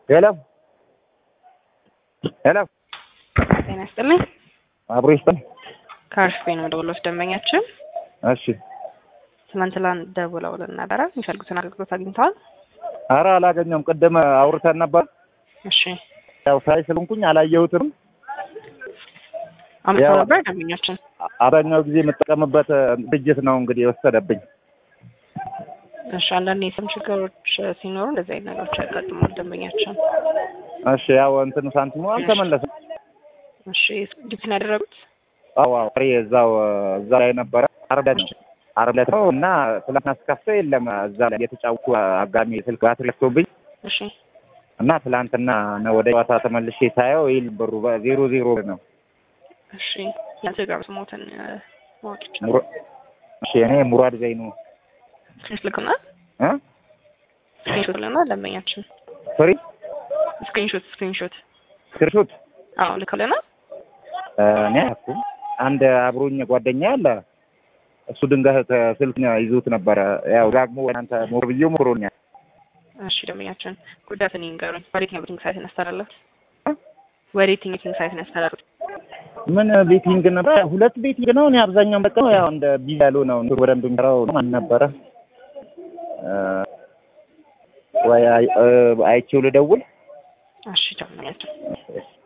ሄሎ ሄሎ ጤና ይስጥልኝ። አብሮ ይስጠን። ከአርሽፌ ነው ደውሎት ደንበኛችን እሺ። ትናንትና ደውለውልን ነበረ። የሚፈልጉትን አገልግሎት አግኝተዋል? አረ አላገኘውም። ቅድም አውርተን ነበር። እሺ ያው ሳይ ስለንኩኝ አላየሁትም። አምጥቶ ያው- ነበር ደንበኛችን። አብዛኛው ጊዜ የምጠቀምበት ድርጅት ነው እንግዲህ የወሰደብኝ። እሺ አንዳንድ የስም ችግሮች ሲኖሩ እንደዚህ አይነት ነገሮች ያጋጥማል ደንበኛችን። እሺ ያው እንትኑ ሳንቲሙ አልተመለሰም። እሺ ዲፕን ያደረጉት አዎ አዎ ፍሬ እዛው እዛ ላይ ነበረ። ዓርብ ዕለት ነው ዓርብ ዕለት ነው እና ትላንትና ስከፍተው የለም እዛ ላይ የተጫወቱ አጋሚ ስልክ ባትሪ ለክቶብኝ እሺ እና ትላንትና ነው ወደ ጨዋታ ተመልሼ ሳየው ይል ብሩ በዜሮ ዜሮ ነው። እሺ ያንተ ጋር ስሞትን ማወቅ ይችላል። ሙራ- እሺ እኔ ሙራድ ዘይኑ ስክሪንሾት ልክና እ ስክሪንሾት ልክና ደንበኛችን ፍሪ ስክሪንሾት ስክሪንሾት ስክሪንሾት አዎ ልክልና እኔ አያውኩም። አንድ አብሮኝ ጓደኛ አለ። እሱ ድንገት ስልክ ይዞት ነበረ። ያው ዳግሞ እናንተ ሞር ብዬው ሞክሮኛል። እሺ ደንበኛችን ጉዳትን ይንገሩኝ። ወዴትኛው ቤቲንግ ሳይት ያስተላለፉት? ወዴትኛው ቤቲንግ ሳይት ያስተላለፉት? ምን ቤቲንግ ነበር? ሁለት ቤቲንግ ነው። እኔ አብዛኛውን በቃ ያው እንደ ቢዚ ያሉ ነው እንትን በደንብ የሚሰራው ማን ነበረ? እ፣ ወይ አይ- እ፣ አይቼው ልደውል እሺ ደንበኛችን